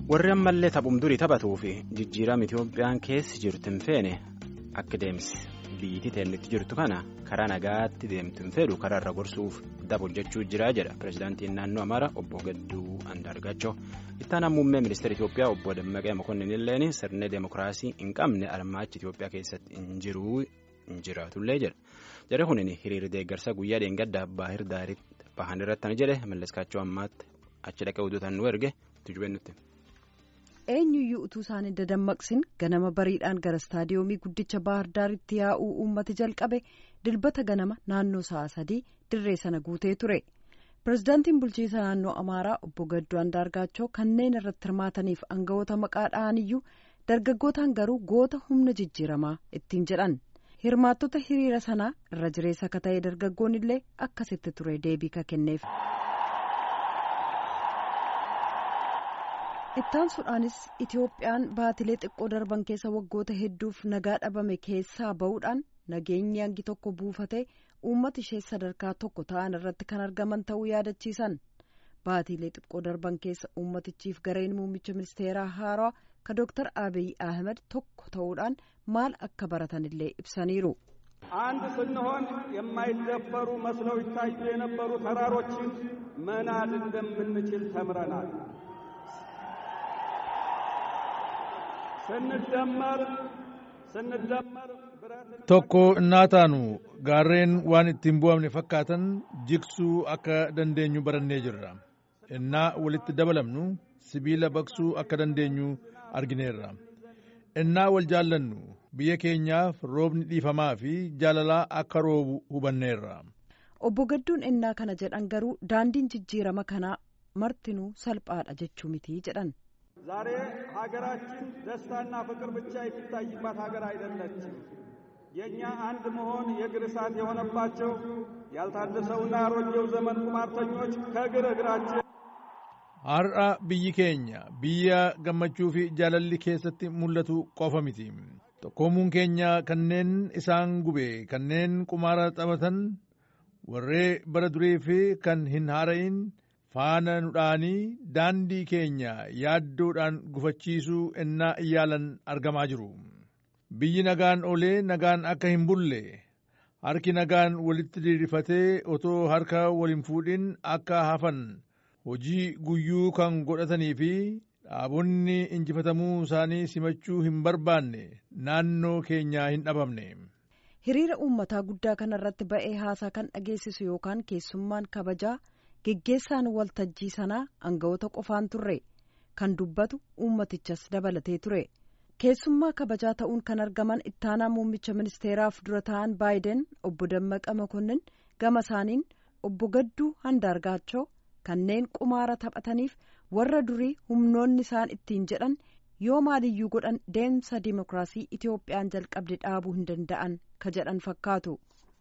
warri ammallee taphum durii taphatuu fi jijjiirama Itoophiyaan keessa jirtu hin feene akka deemsi biyyittii teellitti jirtu kana karaa nagaatti deemtu hin fedhu karaarra gorsuuf daba hojjechuu jira jedha pirezidaantiin naannoo Amaaraa obbo Gadduu Andaargaachoo ittaanaan muummee ministeera Itoophiyaa obbo Dammaqee Mokonnin illeen sirna deemokiraasii hin qabne armaachi Itoophiyaa keessatti hin jiru hin jiraatullee jedha jarri kunin hiriirri deeggarsa guyyaa dheengaddaa baahir daariitti bahan irratti jedhe malleskaachoo ammaatti achi dhaqee hojjetan nu erge tujubeen nutti. eenyuyyuu utuu isaanii dadammaqsin ganama bariidhaan gara istaadiyoomii guddicha baahar daaritti yaa'uu uummati jalqabe dilbata ganama naannoo sa'a sadii dirree sana guutee ture pirezidaantiin bulchiinsa naannoo amaaraa obbo gadduu andaargaachoo kanneen irratti hirmaataniif aangawoota maqaa dha'aniyyuu dargaggootaan garuu goota humna jijjiiramaa ittiin jedhan hirmaattota hiriira sanaa irra jireessa akka ta'e dargaggoon illee akkasitti ture deebii ka kenneef. ittaansuudhaanis itiyoophiyaan baatilee xiqqoo darban keessa waggoota hedduuf nagaa dhabame keessaa ba'uudhaan nageenyi hangi tokko buufatee uummata ishee sadarkaa tokko ta'an irratti kan argaman ta'uu yaadachiisan baatilee xiqqoo darban keessa uummatichiif gareen muummicha ministeeraa haaraa ka dooktar abiy ahmed tokko ta'uudhaan maal akka baratanillee ibsaniiru. አንድ ስንሆን የማይደፈሩ መስለው ይታዩ የነበሩ ተራሮችን መናድ እንደምንችል ተምረናል። ስንደመር ስንደመር tokko innaa taanu gaarreen waan ittiin bu'amne fakkaatan jigsuu akka dandeenyu barannee jirra innaa walitti dabalamnu sibiila baqsuu akka dandeenyu argineerra innaa wal jaallannu biyya keenyaaf roobni dhiifamaa fi jaalalaa akka roobu hubanneerra. obbo Gadduun innaa kana jedhan garuu daandiin jijjiirama kanaa martinuu salphaadha jechuu miti jedhan. ዛሬ ሀገራችን ደስታና ፍቅር ብቻ የሚታይባት ሀገር አይደለችም። የእኛ አንድ መሆን የእግር እሳት የሆነባቸው ያልታደሰውና አሮጌው ዘመን ቁማርተኞች ከእግር እግራችን har'a biyyi keenya biyya gammachuu fi jaalalli keessatti mul'atu qofa miti tokkoomuun keenya kanneen isaan gube kanneen qumaara taphatan warree bara durii fi kan hin haara'in faana nudhaanii daandii keenya yaaddoodhaan gufachiisuu ennaa iyyaalan argamaa jiru biyyi nagaan olee nagaan akka hin bulle harki nagaan walitti diriirfatee otoo harka wal hin fuudhin akka hafan hojii guyyuu kan godhatanii fi dhaabonni injifatamuu isaanii simachuu hin barbaanne naannoo keenyaa hin dhabamne. hiriira uummataa guddaa kanarratti ba'ee haasaa kan dhageessisu yookaan keessummaan kabajaa. geggeessaan waltajjii sanaa aangawoota qofaan turre kan dubbatu uummatichas dabalatee ture keessummaa kabajaa ta'uun kan argaman ittaanaa muummicha ministeeraaf dura ta'an baayiden obbo Dammaqa Makonnin gama isaaniin obbo Gadduu Andaargaachoo kanneen qumaara taphataniif warra durii humnoonni isaan ittiin jedhan yoo maaliyyuu godhan deemsa dimokiraasii Itiyoophiyaan jalqabde dhaabuu hin danda'an ka jedhan fakkaatu.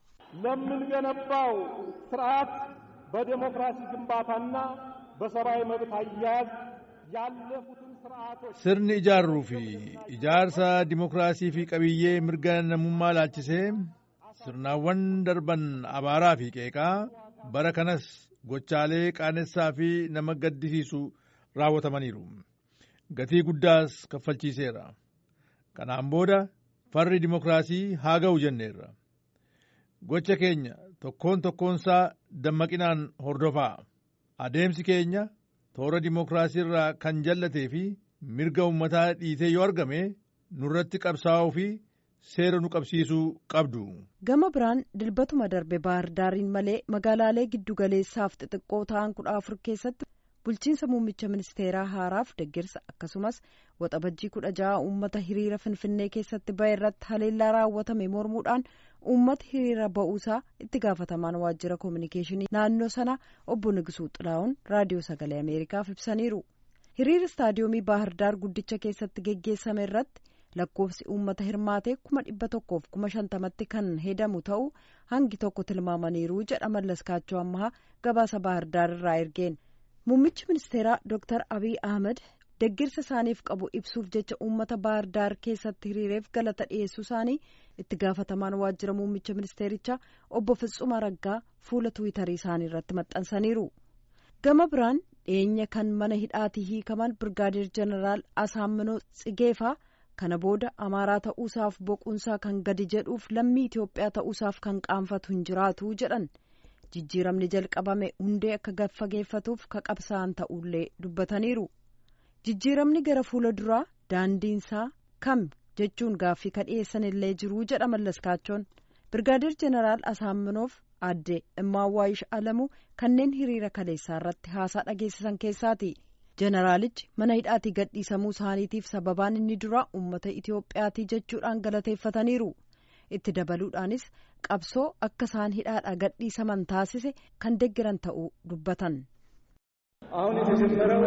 ለምንገነባው ስርዓት በዴሞክራሲ ግንባታና በሰብአዊ መብት አያያዝ ያለፉትን ስርዓቶች sirni ijaarruu fi ijaarsa dimokiraasii fi qabiyyee mirga namummaa laalchisee sirnaawwan darban abaaraa fi qeeqaa bara kanas gochaalee qaanessaa fi nama gaddisiisu raawwatamaniiru gatii guddaas kaffalchiiseera kanaan booda farri dimokiraasii haa ga'u jenneerra gocha keenya tokkoon tokkoonsaa dammaqinaan hordofaa adeemsi keenya toora dimokiraasii irraa kan jallatee fi mirga ummataa dhiitee yoo argame nurratti qabsaa'uu fi seera nu qabsiisuu qabdu. gama biraan dilbatuma darbe baahar daariin malee magaalaalee giddugaleessaaf xixiqqoo ta'an kudha afur keessatti bulchiinsa muummicha ministeeraa haaraaf deeggarsa akkasumas waxabajjii kudha ja'a uummata hiriira finfinnee keessatti ba'e irratti haleellaa raawwatame mormuudhaan uummata hiriira ba'uusaa itti gaafatamaan waajjira koominikeeshinii naannoo sana obbo Nigisuu Xilaa'oon raadiyoo sagalee ameerikaaf ibsaniiru hiriira istaadiyoomii baahirdaar guddicha keessatti geggeessame irratti lakkoofsi uummata hirmaatee kuma dhibba tokkoof kuma shantamatti kan hedamu ta'uu hangi tokko tilmaamaniiru jedha mallaskaachoo ammaa gabaasa baahirdaar irraa ergeen. muummichi ministeeraa dooktar abiy ahmed deeggarsa isaaniif qabu ibsuuf jecha uummata baahirdaar keessatti hiriireef galata dhiyeessuu isaanii itti gaafatamaan waajjira muummicha ministeerichaa obbo Fitsuma Raggaa fuula tiwiitarii isaanii irratti maxxansaniiru. gama biraan dhiyeenya kan mana hidhaatii hiikaman birgaadeer jeneraal Asaamminoo Tsigeefaa kana booda amaaraa ta'uusaaf boquunsaa kan gadi jedhuuf lammii Itoophiyaa ta'uusaaf kan qaanfatu hin jiraatu jedhan jijjiiramni jalqabame hundee akka gaffageeffatuuf ka qabsaa'an ta'ullee dubbataniiru jijjiiramni gara fuula duraa daandiinsaa kam jechuun gaaffii ka dhiyeessan illee jiruu jedha mallaskaachoon birgaadeer jeneraal Asaamminoof aadde Immaawwaayish Alamuu kanneen hiriira kaleessaa irratti haasaa dhageessisan keessaati. Jeneraalichi mana hidhaatii gadhiisamuu isaaniitiif sababaan inni duraa uummata Itiyoophiyaatii jechuudhaan galateeffataniiru. Itti dabaluudhaanis qabsoo akka isaan hidhaadhaa gadhiisaman taasise kan deggeran ta'uu dubbatan. አሁን የተጀመረው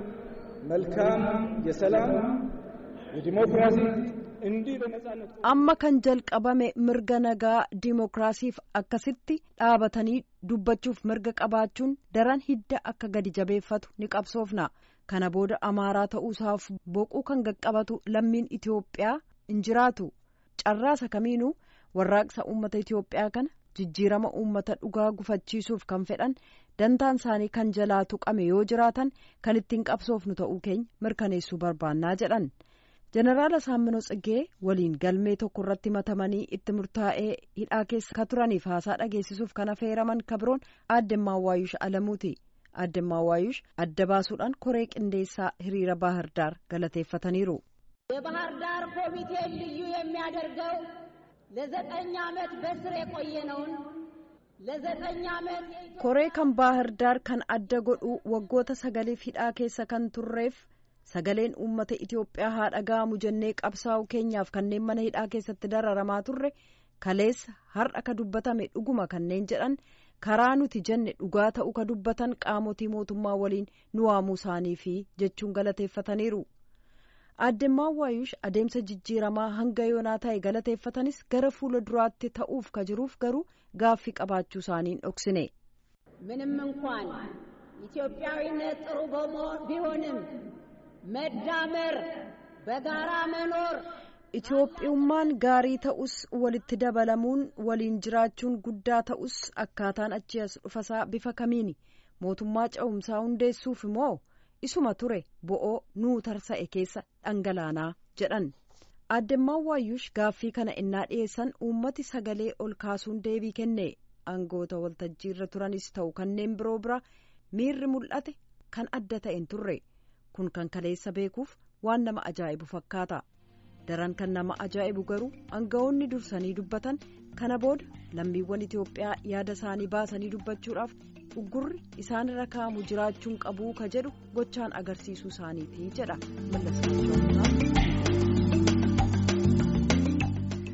መልካም የሰላም የዲሞክራሲ እንዲህ በነጻነት amma kan jalqabame mirga nagaa diimokiraasiif akkasitti dhaabatanii dubbachuuf mirga qabaachuun daran hidda akka gadi jabeeffatu ni qabsoofna kana booda amaaraa ta'uusaaf boquu kan qaqqabatu lammiin itiyoophiyaa hin jiraatu carraasa kamiinuu warraaqsa uummata itiyoophiyaa kana jijjiirama uummata dhugaa gufachiisuuf kan fedhan dantaan isaanii kan jalaa tuqame yoo jiraatan kan ittiin qabsoofnu ta'uu keenya mirkaneessuu barbaannaa jedhan. jeneraal Asaamminoo Tsiggee waliin galmee tokko irratti matamanii itti murtaa'ee hidhaa keessa ka turaniif haasaa dhageessisuuf kan affeeraman kabroon aadde Maawwaayush Alamuuti. aadde Maawwaayush adda baasuudhaan koree qindeessaa hiriira ባህር ዳር galateeffataniiru. የባህር ዳር ኮሚቴ ልዩ የሚያደርገው ለዘጠኝ ዓመት በስር የቆየነውን ለዘጠኝ ዓመት koree kan ባህር ዳር kan adda godhu waggoota sagaliif hidhaa keessa kan turreef sagaleen uummata Itoophiyaa haa dhaga'amu jennee qabsaa'u keenyaaf kanneen mana hidhaa keessatti dararamaa turre kaleessa har'a ka dubbatame dhuguma kanneen jedhan karaa nuti jenne dhugaa ta'u ka dubbatan qaamotii mootummaa waliin nu waamuu isaanii fi jechuun galateeffataniiru. aadde Maawwaayush adeemsa jijjiiramaa hanga yoonaa ta'e galateeffatanis gara fuula duraatti ta'uuf ka jiruuf garuu gaaffii qabaachuu isaaniin dhoksine. ምንም እንኳን ኢትዮጵያዊነት ጥሩ ቢሆንም መዳመር በጋራ መኖር Itoophiyummaan gaarii ta'us walitti dabalamuun waliin jiraachuun guddaa ta'us akkaataan achi as dhufasaa bifa kamiini mootummaa ce'umsaa hundeessuuf immoo isuma ture bo'oo nuu tarsa'e keessa dhangalaanaa jedhan. aadde Maawwaayush gaaffii kana innaa dhiyeessan uummati sagalee ol kaasuun deebii kenne aangoota waltajjiirra turanis ta'u kanneen biroo bira miirri mul'ate kan adda ta'e hin turre kun kan kaleessa beekuuf waan nama ajaa'ibu fakkaata. daran kan nama ajaa'ibu garuu aangawoonni dursanii dubbatan kana booda lammiiwwan Itoophiyaa yaada isaanii baasanii dubbachuudhaaf uggurri isaanirra kaa'amu jiraachuun qabuu ka jedhu gochaan agarsiisuu isaaniiti jedha mallasii